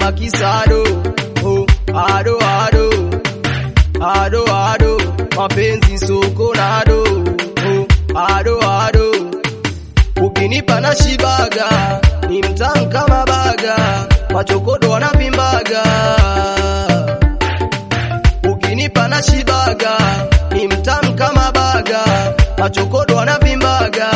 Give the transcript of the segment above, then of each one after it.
kama kisado oh, ado ado ado ado mapenzi soko nado oh, ado ado ukinipa na shibaga ni mtamu kama baga machokodo wanavimbaga ukinipa na shibaga ni mtamu kama baga machokodo wanavimbaga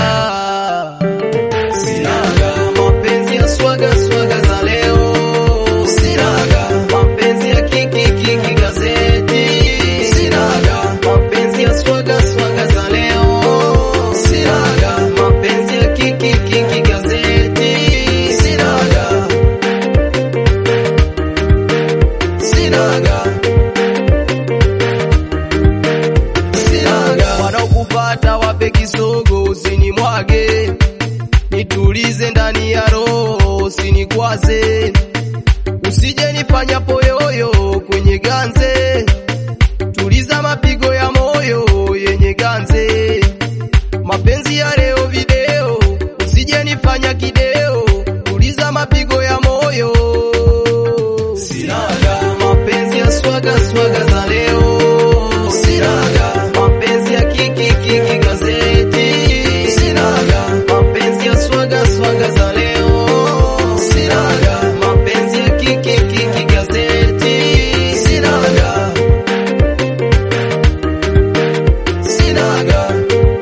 sinaga mapenzi ya swaga swaga za leo sinaga mapenzi ya kiki kiki gazeti sinaga mapenzi ya swaga swaga za leo sinaga mapenzi ya kiki kiki gazeti sinaga sinaga sinaga wanaokupata wape kisogo usinimwage nitulize ndani ya roho usinikwaze usije nifanya poyoyo kwenye ganze tuliza mapigo ya moyo yenye ganze mapenzi ya leo video usije nifanya kideo tuliza mapigo ya moyo sinaga mapenzi ya swaga swaga za leo sinaga mapenzi ya kiki kiki gazeti sinaga mapenzi ya swaga swaga za leo sinaga mapenzi ya kiki kiki gazeti sinaga sinaga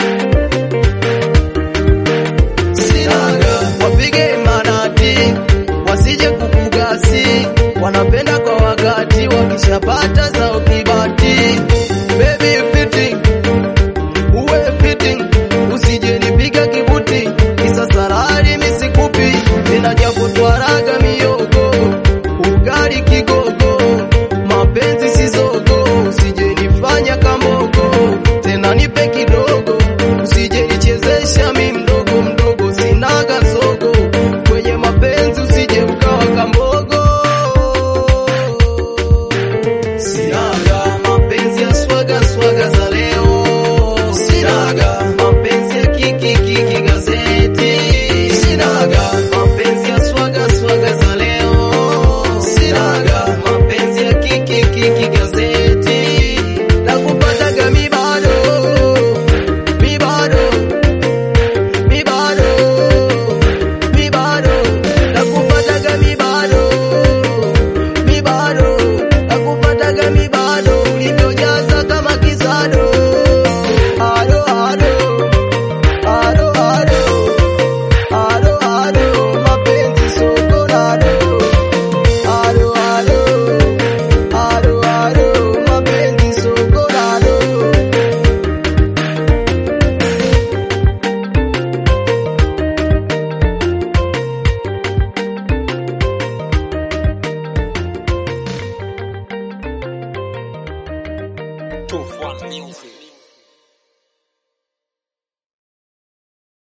sinaga wapige manati wasije kukugasi wanapenda kwa wakati wakishapata zao kibati baby fitting uwe fitting usije nipiga kibuti kisa sarari misikupi ninaja kutwaraga miyogo ugali kigogo mapenzi sizogo usije nifanya kambogo tena nipe kidogo usije nichezesha mi mdogo mdogo sinaga sogo kwenye mapenzi usije ukawa kambogo sinaga mapenzi ya swaga swaga za leo sinaga mapenzi ya kiki kiki gazeti sinaga mapenzi ya swaga swaga za leo sinaga mapenzi ya kiki kiki gazeti nakupataga mi bado mi bado mi bado mi bado nakupataga mi bado mi bado nakupataga mi bado ulivyojaza kama kisado ado ado ado ado ado ado mapenzi soko nado ado ado ado ado mapenzi soko nado Tufan Music.